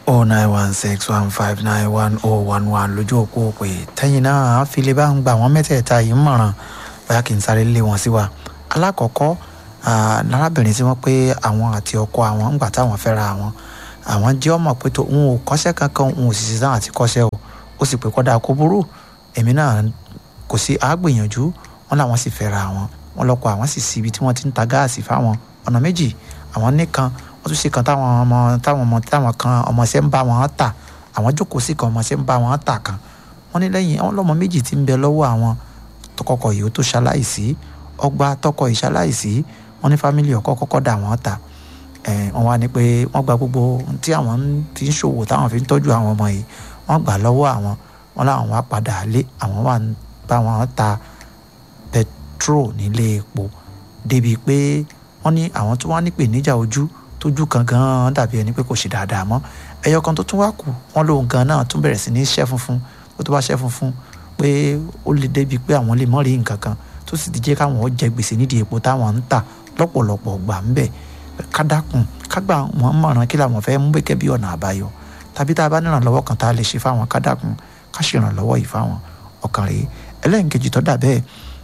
oh nine one six one five nine one oh one one lójú òpó òpè tẹ́yìn náà fi lè bá ń gba àwọn mẹ́tẹ̀ẹ̀ta yìí mọ̀ràn bóyá kì í sáré lé wọn sí wa alákọ̀ọ́kọ́ lárábìnrin tí wọ́n pé àwọn àti ọkọ àwọn ńgbà táwọn fẹ́ra àwọn àwọn jẹ́ ọmọ pé tó òun ò kọ́ṣẹ́ kankan òun ò sì ṣiṣẹ́ àti kọ́ṣẹ́ o ó sì pé kọ́dà kó burú èmi náà kò sí àgbìyànjú wọn làwọn sì fẹ́ra àwọn wọn lọ́kọ àwọn sì síbi tí wọ́n ti ń ta gáàsì fáwọn ọ̀nà méjì àwọn nìkan wọ́n tún ṣe kan táwọn ọmọ táwọn ọmọ táwọn kan ọmọọṣẹ́ ń bá wọn tà àwọn jókòó sí kan ọmọọṣẹ́ ń bá wọn tà kan wọ́n ní lẹ́yìn àwọn lọ́mọ méjì tí ń bẹ lọ́wọ́ àwọn tọkọkọ yìí ó tó ṣaláìsí ọgbà tọkọ ìṣaláìsí wọ́n ní fámìlì ọkọ kọ́kọ́ dà wọ́n tà wọ́n wá ní pé wọ́n gba gbogbo tí àwọn fi ń ṣòwò táwọn fi ń tọ́jú àwọn ọmọ yìí wọ́n gbà lọ́wọ́ àwọn wọ́n láwọn wá padà lé àwọn wà ń bá wọn ta petrol nílé epo débi pé wọ́n ní àwọn tó wá nípè níjà ojú tójú kan gan dàbí ẹni pé kò ṣe dáadáa mọ́ ẹyọ kan tó tún wá kù wọ́n lóun gan náà tún bẹ̀rẹ̀ sí ní ṣẹ́ funfun tó tó bá ṣẹ́ funfun pé ó lè débi pé àwọn lè mọ́ rí nǹkan kan tó sì ti jẹ́ káwọn jẹ gbèsè nídìí epo táwọn ń tà lọ́pọ̀lọpọ̀ gbà ń bẹ̀ kádàkùn kágbà wọn mọ̀ràn kí làwọn fẹ́ mú gẹ́gẹ́ bí ọ̀nà àbáyọ tàbí tá a bá nírànlọ́wọ́ kan tá a lè ṣe fáwọn kádàkùn ká ṣèrànlọ́wọ́ yìí fáwọn ọkàn rèé ẹlẹ́nkejì tó dà bẹ́ẹ̀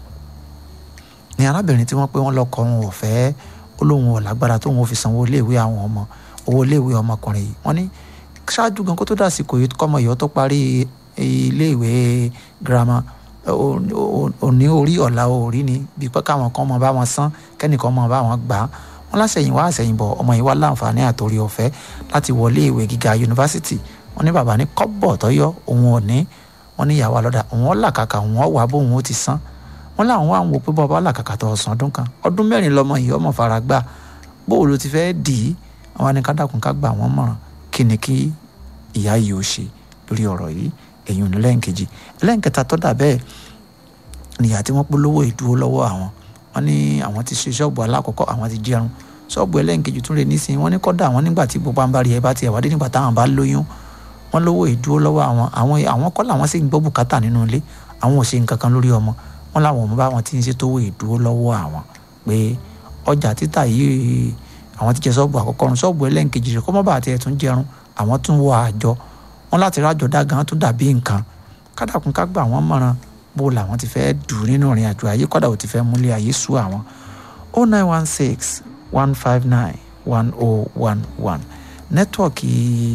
ni arábìnrin tí wọ́n pé wọ́n lọ́kọ wọn ò fẹ́ ó lóun ò lágbára tóun ò fi sanwó iléèwé àwọn ọmọ owó iléèwé ọmọkùnrin yìí wọ́n ní ṣáájú gan kó tó dàsìkò yìí kọ́mọ yìí ó tó parí iléèwé girama òní orí ọ̀la orí ni bí pé káwọn kan mọ bá wọn san kẹ́nìkan mọ bá wọn gbà á wọn lásẹ̀yìn wá àsẹ̀yìn bọ̀ ọmọ yìí wá láǹfààní àtòrí ọ̀fẹ́ láti wọlé ìwé gíga yunifásitì wọn ní bàbá ní kọ́bọ̀ tọ́yọ́ òun ò ní wọn ní ìyàwó alọ́dà òun ó làkàkà òun ó wà bóun ó ti san wọn láwọn wà ń wo pé bọ́ọ̀bá làkàkà tó ọ̀sán ọdún kan ọdún mẹ́rin lọmọ yìí ọmọ fara gbà bóòlù ló ti fẹ́ dì í àwọn ni kádàkùn ká gbà wọ́n mọ̀ràn kí ni kí ìyá yìí ó ṣe lórí ọ̀rọ̀ yìí èyí ò ní lẹ́ǹkejì lẹ́ǹkẹta tó dà bẹ́ẹ̀ nìyà tí wọ́n polówó ìdúró lọ́wọ́ àwọn wọ́n ní àwọn ti ṣe ṣọ́ọ̀bù alákọ̀ọ́kọ́ àwọn ti jẹun ṣọ́ọ̀bù ẹlẹ́ǹkejì tún lè nísìnyí wọ́n ní kọ́dà àwọn nígbà tí gbogbo àǹbá rí ẹ bá tiẹ̀ wádé nígbà táwọn bá lóyún wọ́n lówó ìdúró lọ́wọ́ àwọn àwọn àwọn kọ́ làwọn sì ń gbọ́ bùkátà nínú ilé àwọn ò ṣe nǹkan kan lórí ọmọ wọ́n làwọn ọmọ bá wọn ti ń ṣe tówó ìdúró lọ́wọ́ àwọn pé ọjà títà yìí àwọn ti jẹ ṣọ́ọ̀bù àkọ́kọ́ run ṣọ́ọ̀bù ẹlẹ́ǹkejì rẹ̀ kọ́mọ́ bá tiẹ̀ tún jẹun àwọn tún wọ àjọ wọn láti rájọ dá gan tún dàbí nǹkan kádàkùn ká gbà wọ́n mọ̀ràn bó làwọn ti fẹ́ dùn nínú ìrìn àjò ayé kọ́dà ò ti fẹ́ múlẹ̀ ayé sú àwọn oh nine one six one five nine one oh one one nẹ́tíwọ̀kì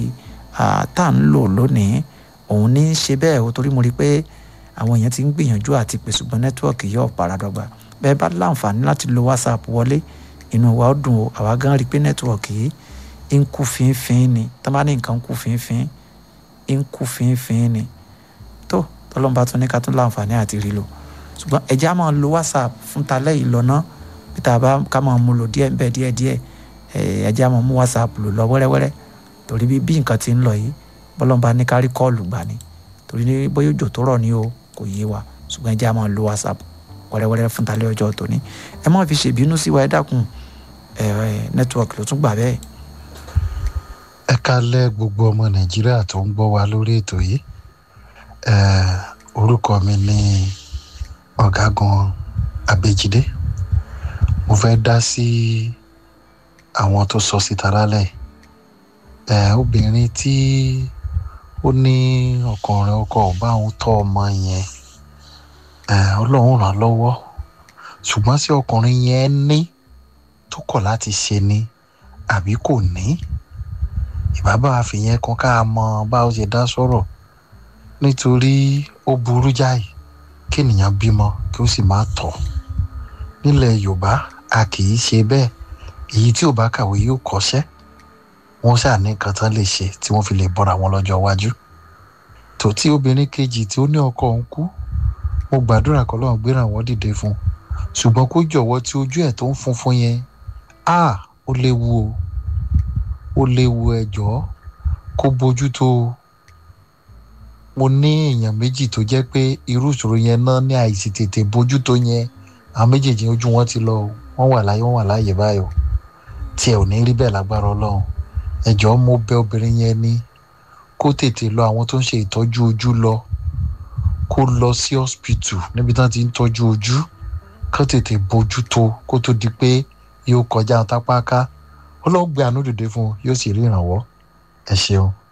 tá à ń lò lónìí òun ní í ṣe bẹ́ẹ̀ o torí mo rí i pé àwọn èèyàn ti ń gbìyànjú àti pè ṣùgbọ́n nẹ́tíwọ̀kì yóò paradọ́gba bẹ́ẹ̀ bá láǹfààní láti lo whatsapp wọlé inú wa ó dùn o àwa gan rí i pé nẹ́tíwọ̀kì yìí ń kú fínfín ni tá bá ní nǹkan ń kú fínfín ń kú fínfín ni tó tọ́lọ́mùbá tún ní ká tún láǹfààní àti rí lò ṣùgbọ́n ẹ̀jẹ̀ á máa lo whatsapp fún talẹ́ yìí lọ náà bí tá a bá ká máa mú lò díẹ̀ bẹ́ẹ̀ díẹ̀ díẹ̀ ẹ̀jẹ̀ á máa mú whatsapp lò lọ wẹ́rẹ́wẹ́rẹ́ torí bí bí nǹkan ti ń lọ yìí bọ́lọ́mùbá ní ká rí kọ́ọ̀lù gbà ni torí ní bóyá òjò tó rọ̀ ní o kò yé wa ṣùgbọ́n ẹ̀jẹ̀ á máa lo whatsapp wẹ́rẹ́wẹ́rẹ́ fún talẹ́ ọjọ́ tòní ẹ má fi ṣèbínú sí wa ẹ dákun nẹ́tíwọ̀kì ló tún gbà bẹ́ẹ̀. ẹ kálẹ́ gbogbo ọmọ nàìjíríà tó ń gbọ́ wa lórí ètò yìí orúkọ mi ní ọ̀gágun abẹ́jídé mo fẹ́ dá sí àwọn tó sọ síta lálẹ́ obìnrin tí ó ní ọkùnrin ọkọ ò bá òun tọ́ ọmọ yẹn ọlọ́run ràn lọ́wọ́ ṣùgbọ́n sí ọkùnrin yẹn ní tó kọ̀ láti ṣe ni àbí kò ní ìbábà àfihàn kan ká mọ bá ó ṣe dá sọ̀rọ̀ nítorí ó burú jáì kí ènìyàn bímọ kí ó sì máa tọ̀ nílẹ̀ yorùbá a kì í ṣe bẹ́ẹ̀ èyí tí ò bá kàwé yóò kọ́ṣẹ́ wọ́n ṣáà ní nǹkan tán lè ṣe tí wọ́n fi lè bọ́ra wọn lọ́jọ́ iwájú tó tí obìnrin kejì tí ó ní ọkọ òun kú mo gbàdúrà kọ́ lọ́run gbéra wọn dìde fún un ṣùgbọ́n kó jọ̀wọ́ tí ojú ẹ̀ tó ń funfun yẹn a ó léwu o ó léwu ẹ jọ̀ọ́ kó bójú tó o mo ní èèyàn méjì tó jẹ́ pé irú ìṣòro yẹn náà ní àìsí tètè bójú tó yẹn àwọn méjèèjì ojú wọn ti lọ wọ́n wà láyé wọ́n wà láàyè báyò tí ẹ ò ní rí bẹ́ẹ̀ lágbára ọlọ́run ẹ jọ̀ọ́ mo bẹ̀ obìnrin yẹn ní kó tètè lọ àwọn tó ń ṣe ìtọ́jú ojú lọ kó lọ sí hospital níbi tí wọ́n ti ń tọ́jú ojú kó tètè bójú tó kó tó di pé yóò kọjá tápáká ọlọ́gbẹ́ àánú dìde fún un yóò sì rí ìrànwọ́ ẹ ṣeun.